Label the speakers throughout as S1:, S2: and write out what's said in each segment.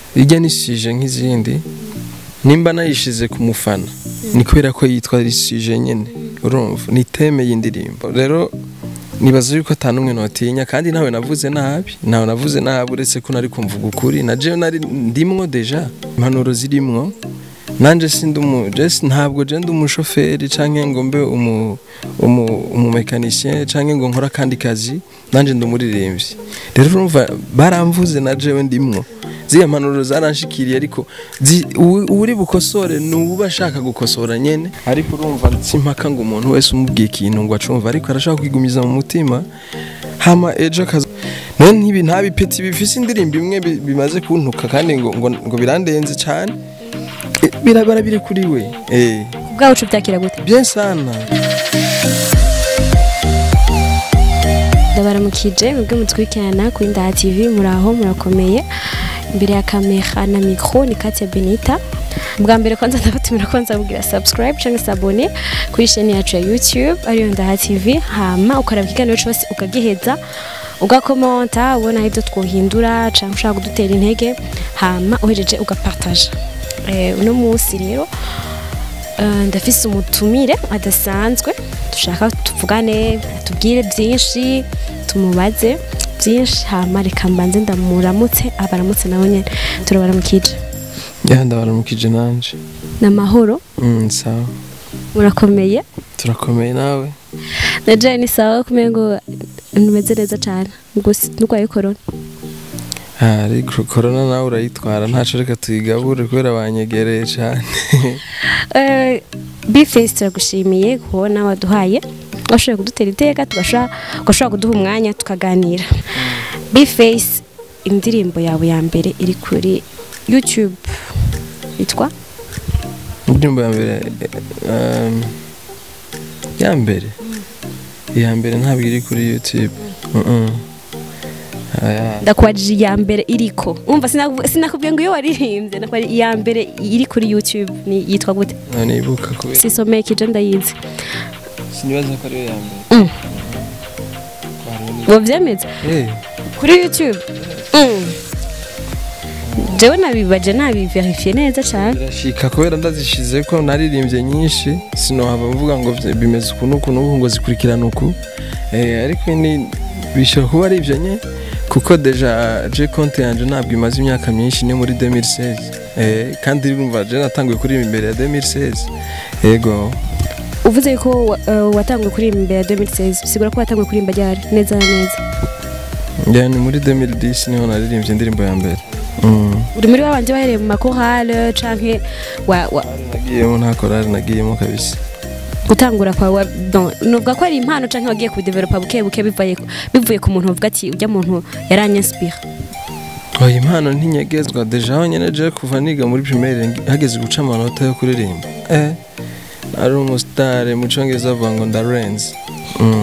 S1: ijya nisije nk'izindi nimba nayishize ku mufana ni kubera ko yitwa risije nyine urumva ni teme y'indirimbo rero nibaza yuko ata n'umwe notinya kandi nawe navuze nabi nawe navuze nabi uretse ko nari kumvuga ukuri na jewe nari ndimwo deja impanuro zirimwo nanje sindi umu jesi ntabwo je ndi umushoferi canke ngo mbe umu umu umumekanisien canke ngo nkora kandi kazi nanje ndi umuririmbyi rero urumva baramvuze na jewe ndimwo ziya mpanuro zaranshikiriye ariko zi- uwu- uri bukosore ni uba ashaka gukosora nyene ariko urumva simpaka ngo umuntu wese umubwiye ikintu ngo acumva ariko arashaka kwigumiza mu mutima hama ejo akaza none ntibi nta bipeti bifise indirimbo imwe bi- bimaze kuntuka kandi ngo, ngo, ngo birandenze cyane Eh, birabara biri kuri we eh
S2: ubwawe uca ubyakira gute
S1: bien sana
S2: ndabaramukije mwebwe mutwikirana kuri ndaha tv muraho murakomeye imbere ya kamera na mikro ni Katia Benita bwa mbere kwanza ndabatumira kwanza kugira subscribe cyangwa se abone kuri chaîne yacu ya YouTube ariyo ndaha tv hama ukaraba ikiganiro cyose ukagiheza ugakomenta ubona ibyo twohindura cyangwa ushaka kudutera intege hama uhejeje ugapartaja eh, uno munsi rero Eh, ndafise umutumire adasanzwe dushaka tuvugane atubwire byinshi tumubaze byinshi hama reka mbanze ndamuramutse abaramutse nawe nyene turabaramukije
S1: ya ndabaramukije nanje
S2: ni amahoro
S1: mm, sawa
S2: murakomeye
S1: turakomeye nawe
S2: na jewe ni sawa kumenya ngo ntumeze neza cyane nurwaye korona
S1: Ah, ariko corona nawe urayitwara ntaco reka tuyigabure kubera banyegereye cyane
S2: Eh, bifesi turagushimiye kubona waduhaye washoboye kudutera iteka tugashobora ugashobora kuduha umwanya tukaganira bifesi indirimbo yawe ya mbere iri kuri youtube yitwa
S1: indirimbo ya mbere eh, um, ya mbere iya mbere ntabwo iri kuri youtube mm -mm. Aya,
S2: ndakubajije iya mbere iriko umva sinaku- sinakubwiye ngo iyo waririmbye nakubajije iya mbere iri kuri youtube ni yitwa gute
S1: nanibuka kubera
S2: sisomeye kije ndayizi
S1: sinibaza ko ariyo ya mbere
S2: Mm.
S1: Hariho
S2: wavyemeza
S1: ni- Eh,
S2: kuri youtube Mm. jewe nabibaje nabiverifiye neza cyane
S1: birashika kubera ndazishize ko naririmbye nyinshi sinohava mvuga ngo vye- bimeze uku n'uku n'uku ngo zikurikirana uku Eh, ariko ni bishobora kuba ari ibyo nye kuko deja je konti yanje ntabwo imaze imyaka myinshi ni muri 2016 eh, kandi urumva je natanguye kuririmba imbere ya 2016 yego
S2: uvuze ko wa- eh, watanguye kuririmba imbere ya 2016 bisigura ko watanguye kuririmba ryari neza na neza
S1: yani muri 2010 niho naririmbye indirimbo ya mbere mm.
S2: uri muri babanje bahereye mu makorale canke wa, wa,
S1: nagiyemo nta korari nagiyemo kabisa
S2: gutangura kwa wa, don, nuvuga ko ari impano canke wagiye kubidevelopa buke buke bivuye bivuye ku muntu uvuga ati ujya muntu yaranyanspire
S1: oya impano ntinyegezwa deja aho nyene je kuva niga muri primaire ngi- hageze guca amanota yo kuririmba eh nari umusitare mu congereza bavuga ngo ndarenze mm.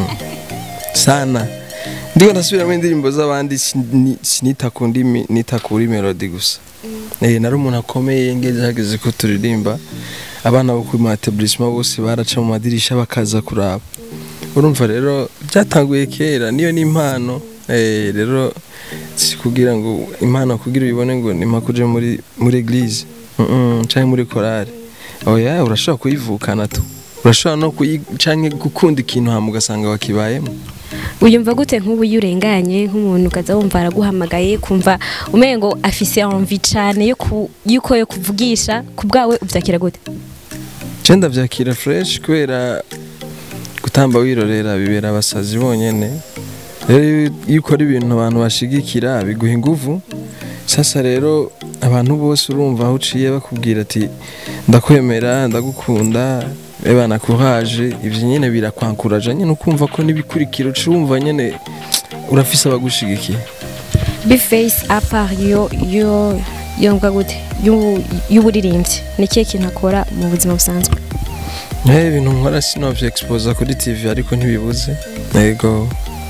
S1: sana ndiko ndasubiramo indirimbo z'abandi sini- sinita ku ndimi nita kuri melody gusa eh nari umuntu akomeye ngeze hageze ko turirimba abana bo ku matebrissement bose baraca mu madirisha bakaza kuraba urumva rero byatanguye kera niyo ni impano eh rero si kugira ngo impano kugira uyibone ngo ni mpaka uje muri muri eglise mm -mm, canke muri korale oya urashobora kuyivukana tu urashobora no kuyi canke gukunda ikintu hama ugasanga wakibayemo
S2: uyumva gute nk'ubu iyo urenganye nk'umuntu ukaza wumva araguhamagaye kumva umengo afise envie cane yo ku- yuko yo kuvugisha ku bwawe uvyakira gute
S1: je ndavyakira fresh kubera gutamba wirorera bibera abasazi bonyene rero iyo- iyo ukora ibintu abantu bashigikira biguha inguvu sasa rero abantu bose urumva aho uciye bakubwira ati ndakwemera ndagukunda eba nakuraje ivyo nyene birakwankuraje nyene ukumva ko n'ibikurikiro ucumva nyene urafise abagushigikiye
S2: bface apart yo yo yumva gute y'u- y'uburirimbyi ni ikihe kintu akora mu buzima busanzwe
S1: Eh, ibintu nkora sinovye expose kuri tv ariko ntibibuze yego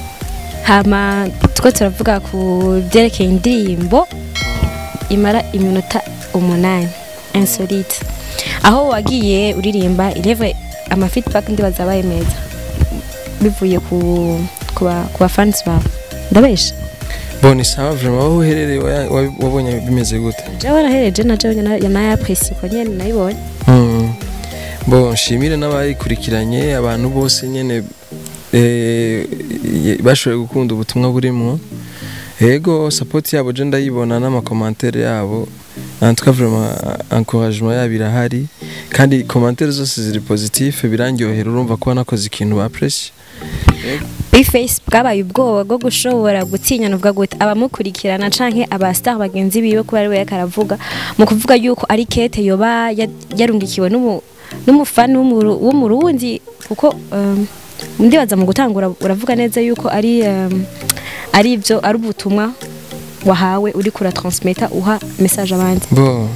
S2: hama two turavuga ku byerekeye indirimbo imara iminota umunani insolite aho wagiye uririmba ireve amafeedback ndibaza abaye meza bivuye ku ku ba- ku bafansi bawe ndabesha
S1: Bon, sawa vraiment wowe uherereye waya- wa- wabonye bimeze gute
S2: jewe nahereje na jewe nayapresi ko nyene nayibonye
S1: Mm. Bon, nshimire n'abayikurikiranye abantu bose nyene eh, ye- bashoboye gukunda ubutumwa burimwo ego support yabo je ndayibona n'amakomantere yabo en tout cas vraiment encouragement yabo irahari kandi commentaire zose ziri positif birangyohera urumva ko nakoze ikintu bapressye
S2: Bface bwabaye ubwoba bwo gushobora gutinya nuvuga gute abamukurikirana canke abastar bagenzi biwe kuba ari we yakaravuga mu kuvuga yuko ari kete yoba ya- yarungikiwe n'umu n'umufani w'umuru- w'umurundi kuko um, ndibaza mu gutangura uravuga neza yuko ari um, ari ivyo ari ubutumwa wahawe uri kura transmeta uha message abandi
S1: bo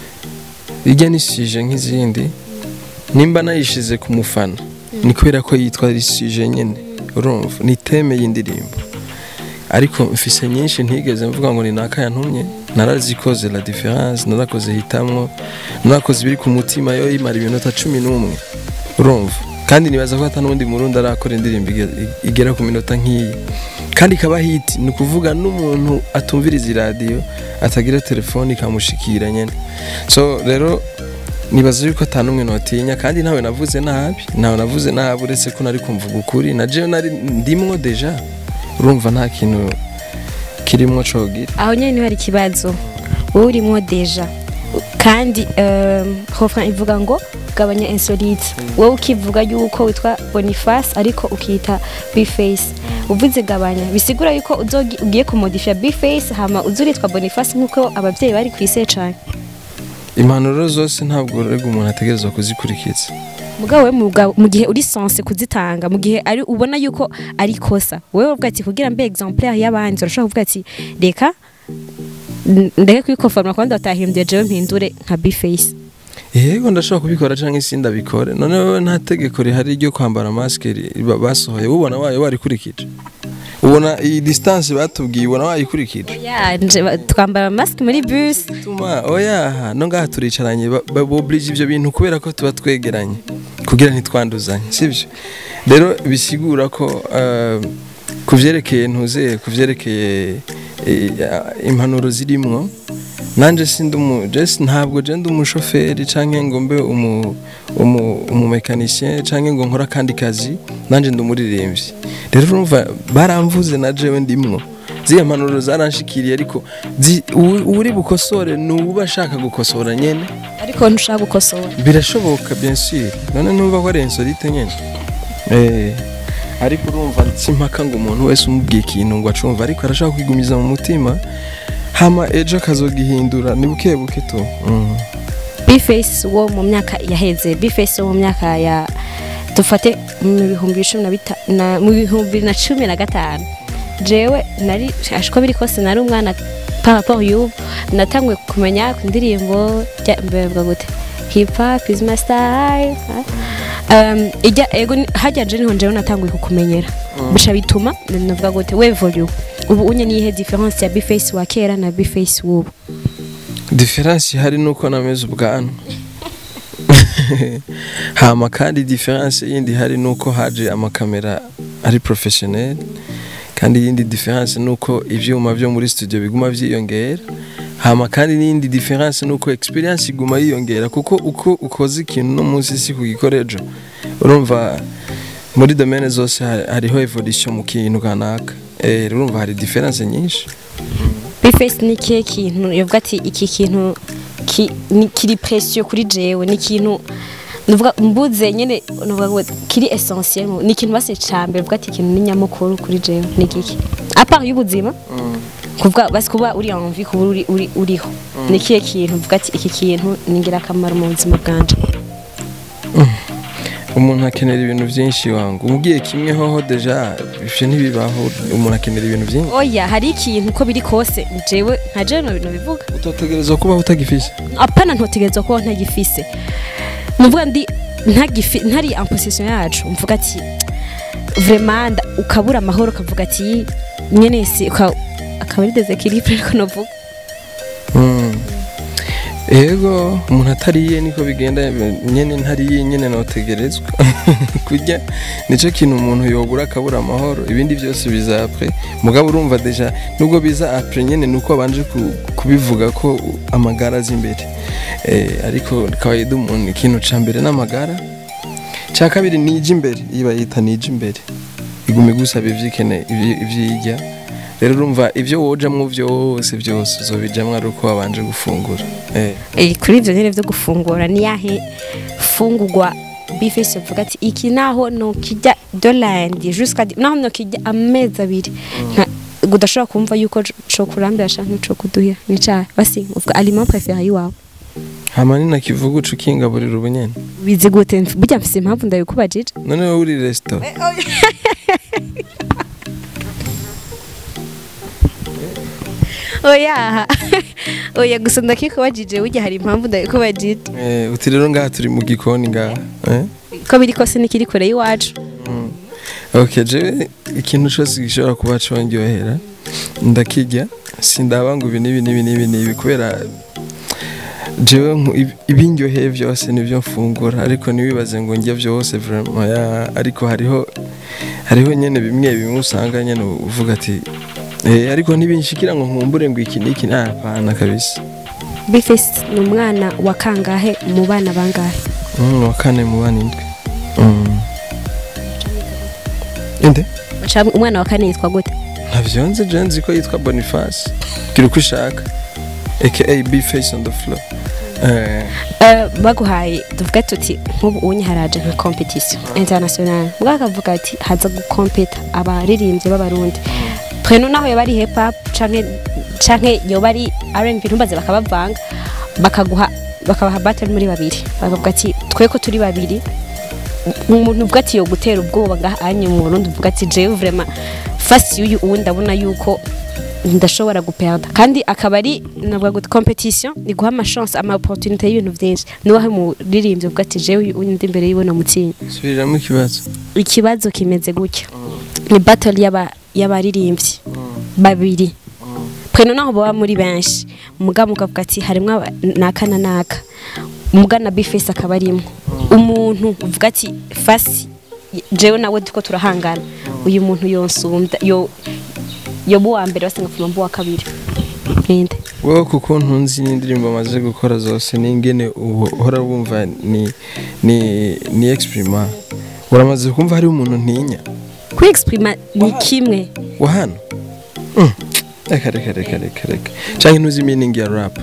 S1: ijya nisije nk'izindi nimba nayishize ku mufana ni kubera ko yitwa risije nyene urumva ni teme y'indirimbo ariko mfise nyinshi ntigeze mvuga ngo ni naka yantumye narazikoze la difference narakoze hitamwo narakoze ibiri ku mutima yo imara iminota cumi n'umwe urumva kandi nibaza ko hata n'undi murundi arakora indirimbo ige- igera ku minota nk'iyi kandi ikaba hiti ni ukuvuga n'umuntu atumviriza iradiyo atagira telefone ikamushikira nyene so rero nibaza yuko ata n'umwe notinya kandi ntawe navuze nabi ntawe navuze nabi uretse ko nari kumvuga ukuri na jewe nari ndimwo deja urumva nta kintu kirimwo cogira
S2: aho nyene niho hari ikibazo wowe urimo deja kandi um, hofra ivuga ngo gabanya insolite wowe ukivuga yuko witwa boniface ariko ukita bface uvuze gabanya bisigura yuko uzogi- ugiye kumodifya bface hama uzuritwa boniface nk'uko abavyeyi bari kwise cane
S1: impanuro zose ntabwo rega umuntu ategerezwa kuzikurikiza
S2: mugabo we mugabo- mu gihe uri sense kuzitanga mu gihe ari ubona yuko ari kosa wewe uvuga ati kugira mbe exemplaire y'abandi urashobora kuvuga ati reka n- ndeke kwikoforma kandi batahimbye jewe mpindure nka bface
S1: yego ndashobora kubikora cyangwa isi ndabikore none wowe nta tegeko rihari ryo kwambara masike ri- ba- basohoye ubona wayo warikurikije ubona iyi distance batubwiye ubona wayikurikije
S2: Ya, nje ba- twambara mask muri bus
S1: tuma oya no ngaha turicaranye ba- ba- boblije ibyo bintu kubera ko tuba twegeranye kugira ntitwanduzanye sibyo rero bisigura ko eh, ku vyerekeye ntuzeye ku vyerekeye eh, impanuro zirimwo nanje sindi umu jesi ntabwo je ndi umushoferi canke ngo mbe umu umu umumekanisien canke ngo nkora kandi kazi nanje ndi umuririmbyi rero urumva baramvuze na jewe ndimwo ziriya mpanuro zaranshikiriye ariko zi- uwu- uwuri bukosore ni uba ashaka gukosora nyene
S2: ariko ntushaka gukosora
S1: birashoboka bien sûr none numva ko ari insolite nyene eh ariko urumva simpaka ngo umuntu wese umubwiye ikintu ngo acumva ariko arashaka kwigumiza mu mutima hama ejo akazogihindura ni buke buke tu mm.
S2: bface wo mu myaka yaheze bface wo mu myaka ya dufate mu bihumbi cumi na bita- na- mu bihumbi na cumi na gatanu jewe nari ashiko biri kose nari umwana par rapport y'ubu natanguye kumenya ku ndirimbo rya- mbevuga gute hip hop is my style um, ijya ego ni- hajya je niho jewe natanguye kukumenyera bisha bituma navuga gute we volume ubu unye niyihe difference ya bface wa kera na bface w'ubu
S1: diferansi ihari nuko nameze ubwanwa hama kandi diferansi yindi ihari nuko haje amakamera ari professionnel kandi iyindi diferansi nuko ivyuma vyo muri studio biguma vyiyongera hama kandi n'iyindi diferansi nuko experience iguma yiyongera kuko uko ukoze ikintu no munsi si kugikora ejo urumva muri domaine zose hari- hariho evolution mu kintu kanaka eh urumva hari diferansi nyinshi
S2: bface ni ikihe kintu yavuga ati iki kintu ki- ni- kiri presiyo kuri jewe ni ikintu nuvuga mbuze nyene nuvuga ngo kiri essentiel mu- ni ikintu base cambere uvuga ati ikintu ni nyamukuru kuri jewe ni giki apart y'ubuzima kuvuga basi kuba uri envie kuba uri, uri, uriho ni ikihe kintu uvuga ati iki kintu ni ingirakamaro mu buzima bwanje
S1: umuntu akenera ibintu byinshi wangu umubwiye kimwe hoho deja ivyo ntibibaho umuntu akenera ibintu byinshi
S2: oya hari ikintu uko biri kose jewe nka jewe no bintu bivuga
S1: utotegerezwa kubaho utagifise
S2: apana ntotegerezwa kuba ntagifise muvuga ndi ntagifi ntari en possession yacu mvuga ati vraiment nda- ukabura amahoro ukavuga ati nyene si uka- akaba ari deséquilibre ariko novuga
S1: Mm. ego umuntu atariye niko bigenda nyene ntariye nyene notegerezwa kurya nico kintu umuntu yobura akabura amahoro ibindi byose biza apre mugabo urumva deja nubwo biza apre nyene nuko abanje ku- kubivuga ko amagara azi imbere eh, ariko kawaida umuntu ikintu ca mbere n'amagara ca kabiri nije imbere iyo bayita nije imbere iguma igusaba ivyikene ivyi- ivyirya rero urumva ivyo wojamwo vyose byose uzobijamwo ari uko wabanje gufungura eh.
S2: Eh, kuri ivyo nyene vyo gufungura ni yahe fungurwa bifese vuga ati iki naho nokirya dolandi jusqu'à di- naho nokirya amezi abiri Nka- udashobora kumva yuko co kurambira canke co kuduhira ni cahe basi uvuga aliment préféré iwawe
S1: hama ni nakivuga uca ukingaburira ubunyene
S2: bizi gute burya mfise impamvu ndabikubajije
S1: none wowe uri resitora
S2: oya oya gusa ndakikubajije burya hari impamvu ndabikubajije
S1: Eh, uti rero ngaha turi mu gikoni ngaha eh?
S2: ko biri kose nikiri kure y'iwacu
S1: ok jewe ikintu cose gishobora kuba condyohera ndakirya sindaba ngo ibi n'ibi n'ibi n'ibi n'ibi kubera jewe nku- ib- ibindyoheye vyose nivyo mfungura ariko ntiwibaze ngo ndya vyose vraiment ya ariko hariho hariho nyene bimwe bimwe usanga nyene uvuga ati eh, ariko ntibinshikira ngo nkumbure ngo iki n'iki napana kabisa
S2: bifese ni umwana wa kangahe mu bana bangahe
S1: mm, wa kane mu bana indwi mm. inde
S2: Ca- umwana wa kane yitwa gute
S1: ntavyo nzi je nzi ko yitwa boniface gira uko ushaka aka b face on the floor eh,
S2: Eh, baguhaye tuvuge tuti nk'ubu unye haraje nka competition international ubwo akavuga ati haza gukompeta abaririmbyi b'abarundi twenu naho yoba ari hip hop canke canke yoba ari R&B ntumbaze bakabavanga bakaguha bakabaha battle muri babiri bakavuga ati twe ko turi babiri umuntu uvuga ati yo gutera ubwoba ngaha anye mu Burundi uvuga ati jewe vraiment fasi y'uyu uwu ndabona yuko ndashobora guperda kandi akaba ari navuga ngo competition ni guha amachance ama opportunité y'ibintu byinshi niwahe muririmbyi uvuga ati jewe uyu ndi imbere y'ibona mutsinyi
S1: subiriramo ikibazo
S2: ikibazo kimeze gutya ni battle y'aba y'abaririmbyi babiri pweno naho baba muri benshi mugabo mukavuga ati harimo aba- naka na naka muga na bifesi akaba arimo umuntu uvuga ati fasi jewe nawe duko turahangana uyu muntu yonsumbya yo yoba uwa mbere basa nkafuma mbu wa kabiri ninde
S1: wowe kuko ntunzi n'indirimbo amaze gukora zose n'ingene ubu- uhora wumva ni ni ni exprima uramaze kumva hari umuntu ntinya
S2: kwiexprima ni kimwe
S1: wa hano Mm. reka reka reka reka reka canke ntuzi meaning ya rap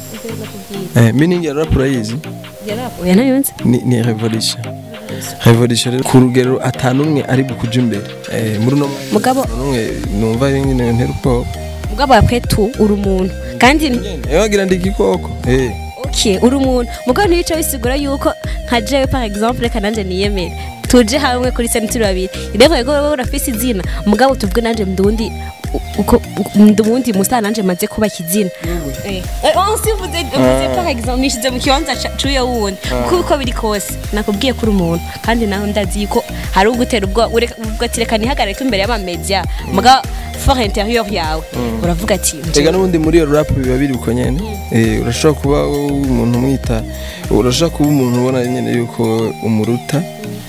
S1: eh, meaning ya rap urayizi
S2: oya nayonze
S1: ni, ni revolution revolution rero ku rugero atanumwe ari bukuja imbere eh, muri uno mwanya
S2: mugabo
S1: atanumwe numva nyine ntera ubwoba
S2: mugabo yapwe tu uri umuntu kandi
S1: Eh, wagira ndi igikoko eh
S2: okay uri umuntu mugabo ntibice bisigura yuko nka jewe par exemple reka nanje niyemere tuje hamwe kuri sene turi babiri rero yego wowe urafise izina mugabo tuvuge nanje mndundi uko mndundi musa nanje maze kuba kizina eh eh, on si vous êtes vous êtes par exemple nishize mu kibanza ca- c'uyo wundi kuko uko biri kose nakubwiye kuri umuntu kandi naho ndazi ko hari ugutera ubwo ureka uvuga ati reka nihagarike imbere y'amamedia mugabo fort intérieur yawe uravuga ati
S1: Ega n'ubundi muri iyo rap biba biri uko nyene eh urashobora kuba wowe umuntu umwita urashobora kuba umuntu ubona nyene yuko umuruta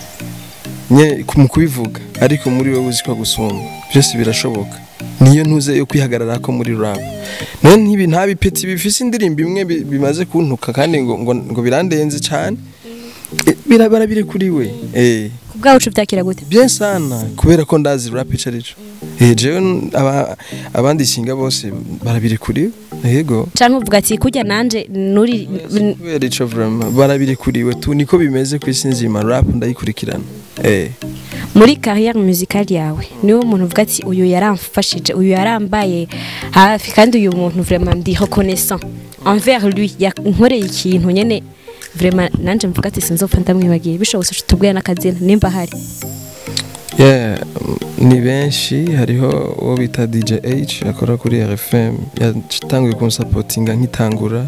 S1: nye mu kubivuga ariko muri wowe uzi ko gusumba byose birashoboka niyo ntuze yo kwihagarara ko muri rap none ntibi nta bipeti bifise indirimbo imwe bi- bimaze kuntuka kandi ngo ngo, ngo birandenze cyane Eh, birabara biri kuri we eh
S2: kubwawe ucu byakira gute
S1: bien sana kubera ko ndazi rap ico arico eh jewe n- aba, abandi singa bose barabiri kuri yego
S2: canke uvuga ati kujya nanje nuri
S1: kubera ico vraiment barabiri kuri we tu niko bimeze ku isi nzima rap ndayikurikirana eh
S2: muri carrière musicale yawe niwo muntu uvuga ati uyu yaramfashije uyu yarambaye hafi kandi uyu muntu vraiment ndi reconnaissant envers lui yankoreye ikintu nyene vraiment nanje mvuga ati sinzopfa ndamwibagiye bishobotse tubwira n'akazina nimba hari
S1: yeah mm, ni benshi hariho uwo bita DJ H akora kuri RFM yatanguye kunsapotinga nkitangura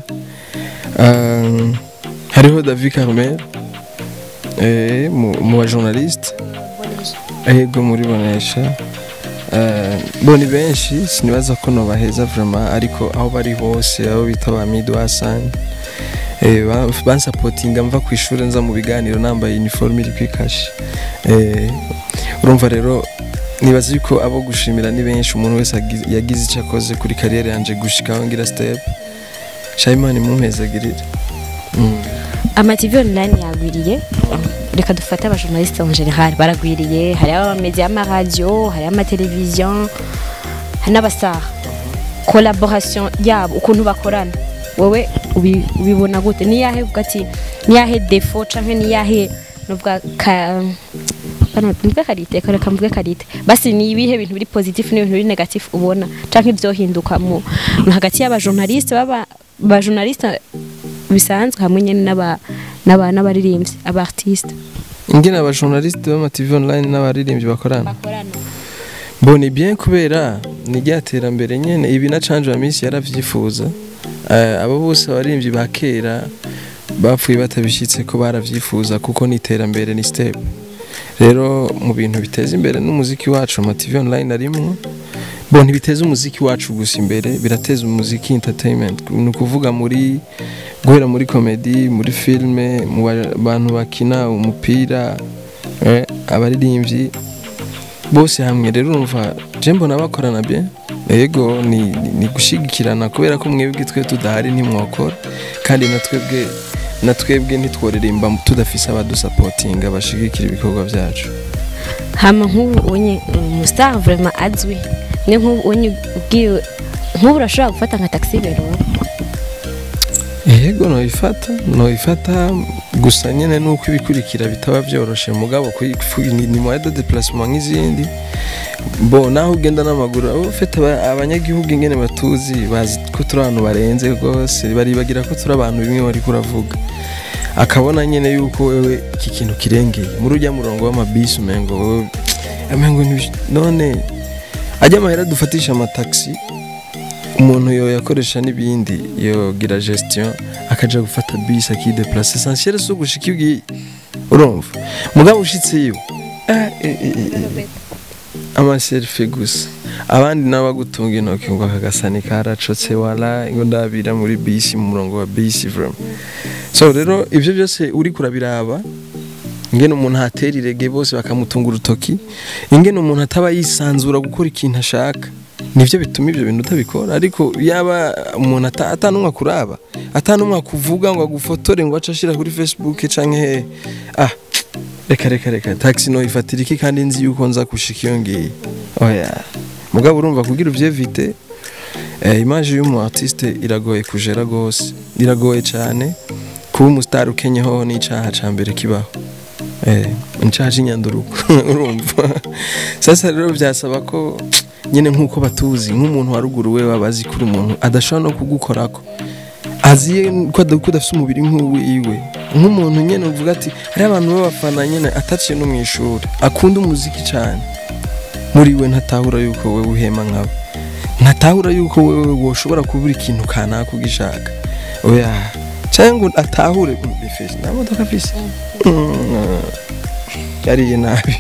S1: um, hariho David Carmel eh mu, mu ba journaliste ego muri bonesha Eh, bo ni benshi sinibaza ko nobaheza vraiment ariko aho bari hose abo bita ba midwasan eh, ba- bansapotinga mva ku ishuri nza mu biganiro nambaye uniforme iri kwikashi eh, urumva rero nibaza yuko abo gushimira ni benshi umuntu wese agi- yagize icyo akoze kuri kariyeri yanje gushikaho ngira step shayimani mumpezagirire mm.
S2: amativi online yagwiriye reka dufate abajournaliste en general baragwiriye hariho amamedi y'amaradiyo hariho amateleviziyo hari n'abasara collaboration yabo ukuntu bakorana wowe ubi- ubibona gute niyahe uvuga ati niyahe defo canke niyahe nuvuga ka bano mvuge karite reka mvuge karite basi ni ibihe bintu biri positif n'ibintu biri negatif ubona canke ibyohinduka mu mu hagati y'abajournaliste baba bajournaliste bisanzwe hamwe nyene n'aba n'aba n'abaririmbyi aba artiste
S1: ingene abajournaliste b'ama TV online n'abaririmbyi bakorana
S2: bakorana
S1: mbona bien kubera ni rya terambere nyene ibi na canje wa minsi yaravyifuza Eh, abo bose abaririmbyi ba kera bapfuye batabishitse ko baravyifuza kuko ni iterambere ni step rero mu bintu biteza imbere n'umuziki wacu ama TV online arimwo bo ntibiteza umuziki wacu gusa imbere birateza umuziki entertainment ni ukuvuga muri guhera muri komedi muri filime mu ba- bantu bakina umupira eh, abaririmbyi bose hamwe rero urumva je mbona bakorana bien ego ni, ni, ni gushigikirana kubera ko mwebwe twe tudahari ntimwokora kandi na twebwe na twebwe ntitworirimba tudafise abadusapotinga bashigikira ibikorwa byacu
S2: hama nk'ubu unye umustar vraiment azwi ni nk'ubu unye ubwiwe nk'ubu urashobora gufata nka taxi rero
S1: yego noyifata noyifata gusa nyene nuko ibikurikira bitaba vyoroshe mugabo kuyi- fu- ni, ni moyen de déplacement nk'izindi bo naho ugenda n'amaguru abo ufite aba- abanyagihugu ingene batuzi bazi ko turi abantu barenze rwose baribagira ko turi abantu bimwe wariko uravuga akabona nyene yuko wewe iki kintu kirengeye muri ujya murongo w'amabisi umengo wewe amengo ntibish- none ajya amahera dufatisha amataxi umuntu yo yakoresha n'ibindi yogira gestion akaja gufata bisi akideplace essentiel so gushika ibwi urumva mugabo ushitseyo eh, eh, eh, eh, amaselfie gusa abandi nabo bagutunga intoki ngo akagasani karacotse wala ngo ndabira muri bisi mu murongo wa bisi vraiment so rero ivyo byose uri kurabiraba ingene umuntu atera irege bose bakamutunga urutoki ingene umuntu ataba yisanzura gukora ikintu ashaka nivyo bituma ivyo bintu utabikora ariko yaba umuntu ata- atanumwe akuraba atanumwe akuvuga ngo agufotore ngo ace ashira kuri facebook canke hehe ah reka reka reka taxi no ifatira iki kandi nzi yuko nza gushika iyo ngiye oya mugabo urumva kugira uvyevite eh, image y'umu artiste iragoye kujera gose iragoye cyane kuba umustar ukenyeho n'icaha ca mbere kibaho eh n'icaha c'inyanduruko urumva sasa rero byasaba ko nyine nk'uko batuzi nk'umuntu wa ruguru we baba azi kuri umuntu adashobora no kugukorako aziye ko ada- ko udafite umubiri nk'uwiwe nk'umuntu nyine uvuga ati hariho abantu b'abafana nyine ataciye no mu ishuri akunda umuziki cyane muri we ntatahura yuko wowe uhema nkabo ntatahura yuko wowe woshobora kubura ikintu kanaka ugishaka oya cyangwa ngo atahure bifise nta modoka afise Mm, yariye nabi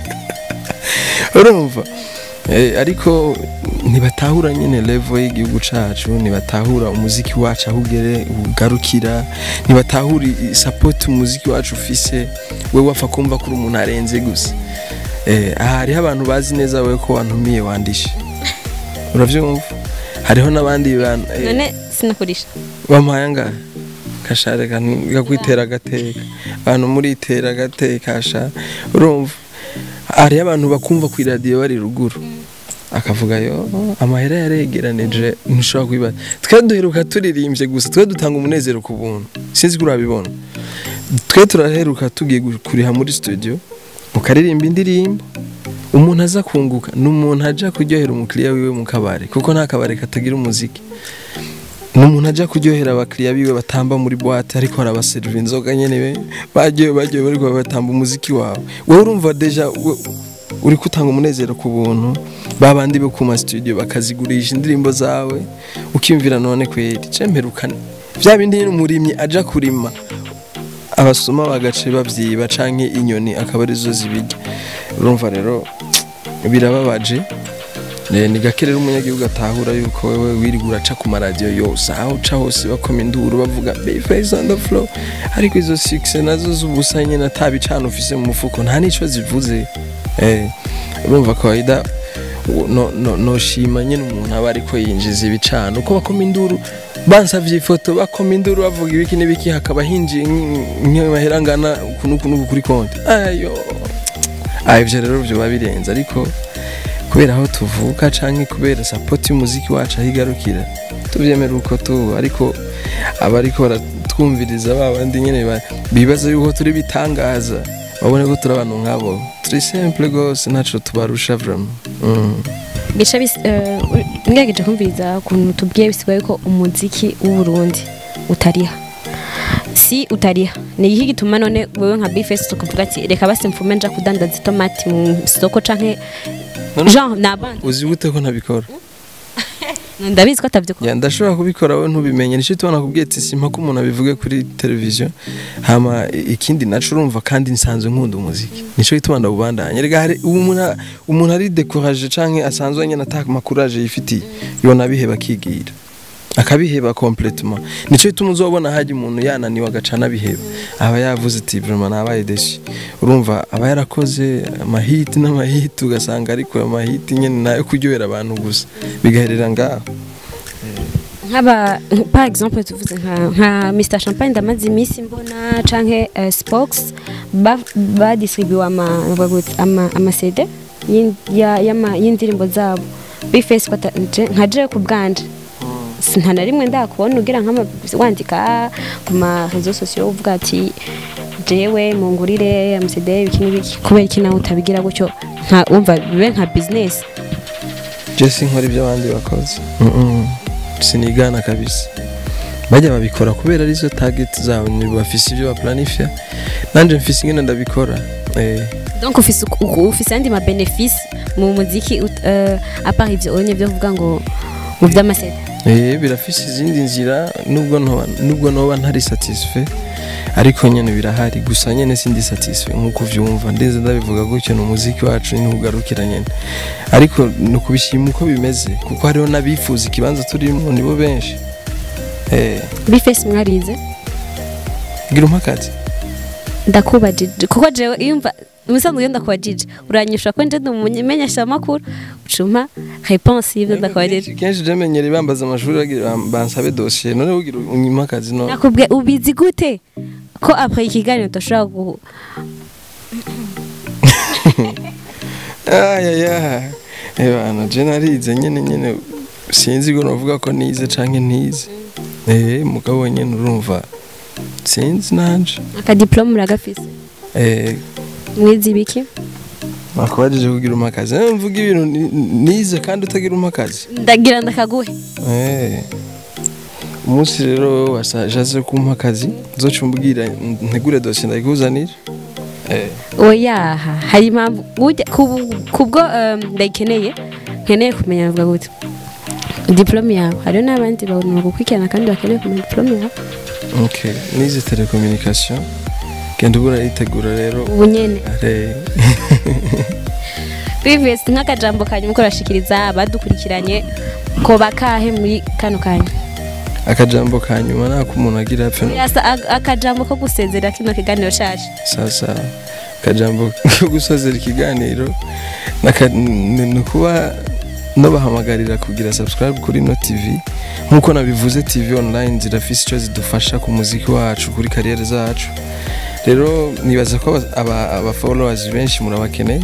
S1: urumva Eh, ariko ntibatahura nyine level y'igihugu cacu ntibatahura umuziki wacu aho ugere ugarukira ntibatahura i- support umuziki wacu ufise we wapfa kumva kuri umuntu arenze gusa eh, aha hariho abantu bazi neza we ko wantumiye wandishe uravyumva hariho n'abandi bantu eh,
S2: none sinakurisha
S1: bampaye angahe kashare kakwitera agateka abantu muritera agateka sha urumva hariyo abantu bakumva ku iradiyo bari ruguru akavuga yo amahera yaregeranije ntushobora kubibaza twe duheruka turirimbye gusa twe dutanga umunezero ku buntu sinzi ko urabibona twe turaheruka tugiye gu- kuriha muri studio ukaririmba indirimbo umuntu aza kunguka ni umuntu aja kuryohera umukiriya wiwe mu kabari kuko nta kabari katagira umuziki ni umuntu ajya kuryohera abakiriya biwe batamba muri boîte ariko arabaseriva inzoga nyene be bagiye bagiye bariko batamba umuziki wawe wowe urumva deja we- uri kutanga umunezero ku buntu babandi bo kuma studio bakazigurisha indirimbo zawe ukiyumvira none kweri cemperukane vya bindi nyene umurimyi aja kurima abasuma bagace bavyiba canke inyoni akaba arizo zibirya urumva rero birababaje Eh, ni gake rero umunyagihugu atahura yuko wewe wirirwa uraca ku maradiyo yose aho uca hose bakoma induru bavuga Bface on the floor ariko izo six nazo z'ubusa nyine atabicana ufise mu mufuko nta n'ico zivuze eh urumva kawaida no, no, noshima nyine umuntu aba ariko yinjiza ibicana uko bakoma induru bansavye ifoto bakoma induru bavuga ibiki n'ibiki hakaba hinjiye nk'amahera angana ukuntu ukuntu kuri konti ayo ah ivyo rero vyoba birenze ariko kubera aho tuvuka canke kubera sapoti y'umuziki wacu aho igarukira tuvyemera uko tu ariko abariko baratwumviriza ba bandi nyene ba- bibaza yuko turi bitangaza babone ko turi abantu nk'abo turi simple gose ntaco tubarusha vraiment mm.
S2: gica bis- eh, ngerageje kumviriza ukuntu tubwiye bisigaye ko umuziki w'uburundi utariha si utariha ni iki gituma none wewe nka bifesi tukavuga ati reka basi mfume nja kudandaza itomati mu soko canke
S1: None-
S2: jean ni abandi
S1: uzi gute ko ntabikora
S2: ndabizi ko atavyukora
S1: ya ndashobora kubikora we ntubimenye nicyo tubona kubwiye ati simpa ko umuntu abivuge kuri televiziyo hama i- ikindi naco urumva kandi nsanzwe nkunda umuziki nico gituma ndawubandanya rega hari umuntu umuntu ari découragé canke asanzwe nyene ata makuraje yifitiye yona abiheba akigira akabiheba complètement nico gituma uzobona haje umuntu yananiwe agacana abiheba aba yavuze ati vraiment nabaye deshi urumva aba yarakoze amahiti n'amahiti ugasanga ariko amahiti nyene nayo kuryohera abantu gusa bigaherera ngaho
S2: nk'aba par exemple tuvuze nka nka Mr Champagne ndamaze iminsi mbona canke uh, Spox ba badistribuye ama bavuga gute, ama ama CD y'in- ya- y'ama- y'indirimbo zabo bifesi nka je ku bwanje Si- nta na rimwe ndakubona ugira nk'ama wandika ku ma réseaux sociaux uvuga ati jewe mungurire amasede ibiki n'ibiki kubera iki nawe utabigira gutyo nka wumva bibe nka business
S1: Jesse nkora ibyo abandi bakoze Mm-mm. sinigana kabisa bajya babikora kubera arizo target zabo ni bafise ibyo baplanifya nanje mfise ingene ndabikora eh
S2: donc ufise uku- uku- ufise andi ma bénéfice mu muziki ut- euh, à part ivyo onye byo kuvuga ngo mu vy'amasede
S1: eh birafise izindi nzira nubwo ntoba nubwo noba ntari satisfait ariko nyene birahari gusa nyene sindi satisfait nkuko uvyumva ndeze ndabivuga gutyo ni umuziki wacu ni ugarukira nyene ariko ni ukubishima uko bimeze kuko hariho n'abifuza ikibanza turimo nibo benshi eh
S2: bifesi mwarize
S1: gira umpakazi
S2: ndakubajije kuko jewe iyumva umusanzwe iyo ndakubajije uranyisha ko nje ndumumenyesha amakuru ucuma réponse y'ivyo ndakubajije
S1: kenshi jemenyere bambaza amashuri bagira bam- bansabe dosiye none ugira unyima akazi no
S2: nakubwiye ubizi gute ko après ikiganiro tudashobora gu
S1: ayaya ebana je narize nyene nyene sinzi ngo novuga ko nize canke ntize eh mugabo nyene urumva sinzi nanje
S2: akadiplome uragafise
S1: eh
S2: mwize ibiki
S1: nakubajije kugira umakazi Eh, mvuga ibintu ni- nize kandi utagira umakazi
S2: ndagira ndakaguhe
S1: eh umunsi rero wasajaze kumpa akazi zoca umbwira ntegure dosiye ndayikuzanira eh
S2: oyaha hari impamvu burya kubu- kubwo um, ndayikeneye nkeneye kumenya navuga gute diplome yawe hariho n'abandi bantu bagukurikirana kandi bakeneye kumenya diplome yawe
S1: ok nize telecommunication genda ubura yitegura rero
S2: ubu nyene
S1: are
S2: previous nk'akajambo kanyuma ko urashikiriza abadukurikiranye ko bakahe muri kano kanya
S1: akajambo ka nyuma nako umuntu agira apfe no
S2: Yasa ag- akajambo ko gusezera kino kiganiro shaje
S1: sasa akajambo ko gusozera ikiganiro naka- ni ni ukuba nabahamagarira kugira subscribe kuri no tv nk'uko nabivuze tv online zirafise icyo zidufasha ku muziki wacu kuri kariyeri zacu rero nibaza ko aba- aba aba followers benshi murabakeneye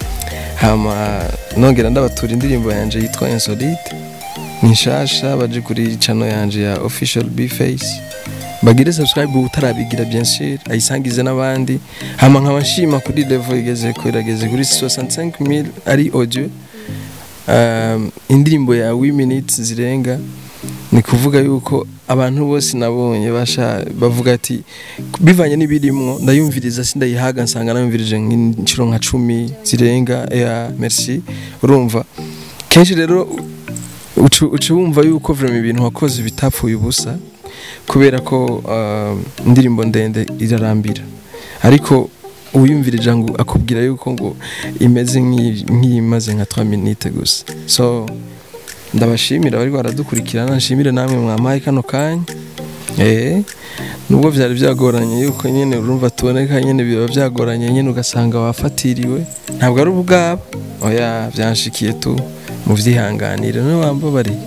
S1: hama nongera ndabatura indirimbo yanje yitwa insolite ni nshasha baje kuri channel yanje ya official bface bagire subscribe utarabigira bien sûr ayisangize n'abandi hama nkaba nshima kuri level igeze ko irageze kuri 65000 ari audio um, indirimbo ya 8 minutes zirenga ni kuvuga yuko abantu bose nabonye basha bavuga ati bivanye n'ibirimwo ndayumviriza sindayihaga nsanga nayumvirije nk'inshuro nka cumi zirenga ya merci urumva kenshi rero uca uca wumva yuko vraiment ibintu wakoze bitapfuye ubusa kubera ko um, indirimbo ndende irarambira ariko uwiyumvirije ngo akubwira yuko ngo imeze nk'iyi- nk'iyimaze nka 3 minutes gusa so ndabashimira bari baradukurikirana nshimire namwe mwamaye kano kanya eh nubwo byari byagoranye yuko nyine urumva tuboneka nyine biba byagoranye nyine ugasanga wafatiriwe ntabwo ari ubwabo oya byanshikiye tu mu byihanganire niwe wambabariye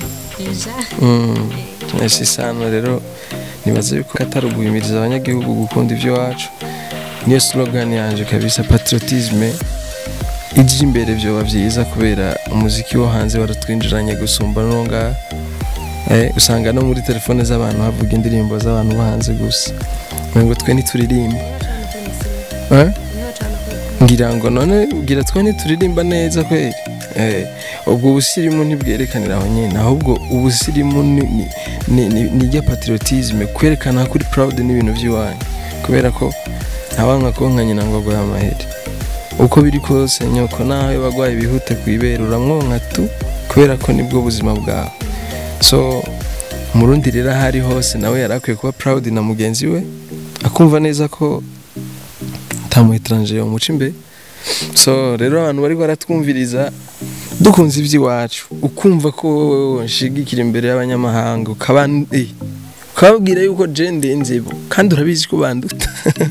S1: Mm, ese isano rero nibaza yuko atari uguhimiriza abanyagihugu gukunda iby'iwacu niyo slogan yanje kabisa patriotisme ije imbere byoba byiza kubera umuziki wo hanze waratwinjiranye gusumba n'uwo ngaha eh, usanga no muri telefone z'abantu havuga indirimbo z'abantu bo hanze gusa ngo twe ntituririmba eh? ngira ngo none ugira twe ntituririmba neza kweri eh, ubwo ubusirimu ntibwerekanira aho nyine ahubwo ubusirimu ni, ni, ni, ni, ni rya patriotisme kwerekana ko uri proud n'ibintu by'iwanyu kubera ko ntawanka konka nyina ngo aguhe amaheri uko biri kose nyoko nawe bagwaye bihute ku ibere uramwonka tu kubera ko nibwo buzima bwawe so umurundi rero aho ari hose nawe yari akwiye kuba proud na mugenzi we akumva neza ko ntamu etranger yomuca imbere so rero abantu bari baratwumviriza dukunze iby'iwacu ukumva ko wowe nshigikira imbere y'abanyamahanga ukaba eh, ukababwira yuko je ndenze bo kandi urabizi ko banduta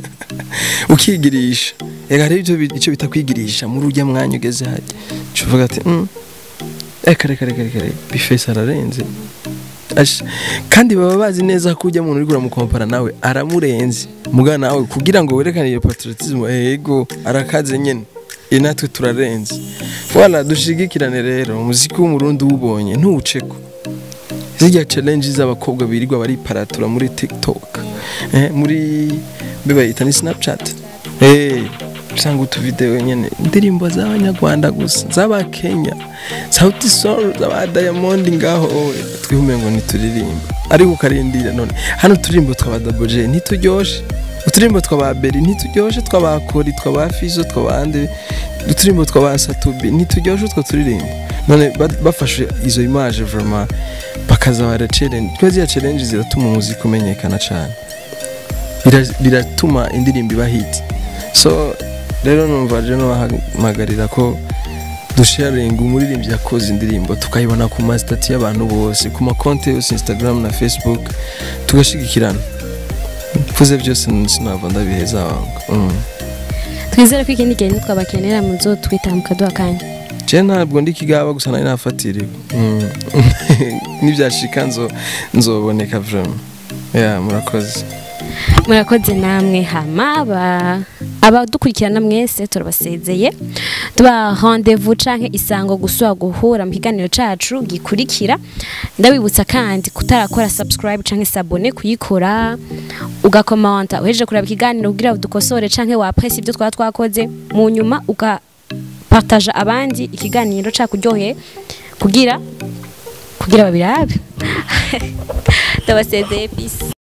S1: ukigirisha ega rero ibyo bi- icyo bita kwigirisha muri ujya mwanya ugeze hajya uvuga ati mm, reka reka reka reka reka bifesi ararenze Ash- kandi baba bazi neza ko ujya muntu uri kuramukompara nawe aramurenze muga nawe kugira ngo werekane iyo patriotisme yego arakaze nyene iyi natwe turarenze wala dushigikirane rero umuziki w'umurundi uwubonye ntuwuceko zirya challenge z'abakobwa birirwa bariparatura muri tiktok eh, muri mbe bayita ni snapchat eh, usanga utuvideo nyene indirimbo z'abanyarwanda gusa z'abakenya sauti sol z'aba diamond ngaho owe twihume ngo ntituririmba ariko ukarindira none hano uturirimbo twaba double j ntituryoshe uturirimbo twaba beri ntituryoshe twaba kori twaba fizo twaba ande uturirimbo twaba satubi ntituryoshe utwo turirimbo none ba- bafashe izo image vraiment bakaza bara challenge kwa ziriya challenge ziratuma umuziki umenyekana cyane Bira- biratuma indirimbo iba hit so rero numva rero bahamagarira ko dusharinga umuririmbyi yakoze indirimbo tukayibona ku masitati y'abantu bose ku makonti yose instagram na facebook tugashigikirana mvuze byose sinava ndabiheza wangu mm.
S2: twizere ko ikindi gihe nitwabakenera muzo twita mukaduha kanya
S1: je ntabwo ndi kigaba gusa nari nafatiriwe mm. nibyashika nzo nzoboneka vraiment ya murakoze
S2: murakoze namwe hama ba- abadukurikirana mwese turabasezeye tuba rendez-vous canke isango gusubira guhura mu kiganiro cacu gikurikira ndabibutsa kandi kutarakora subscribe canke sabone kuyikora ugakomanta uhejeje kuraba ikiganiro kugira udukosore canke wapresse ibyo twaba twakoze mu nyuma ugapartaja abandi ikiganiro cakuryoheye kugira kugira babirabe ndabasezeye peace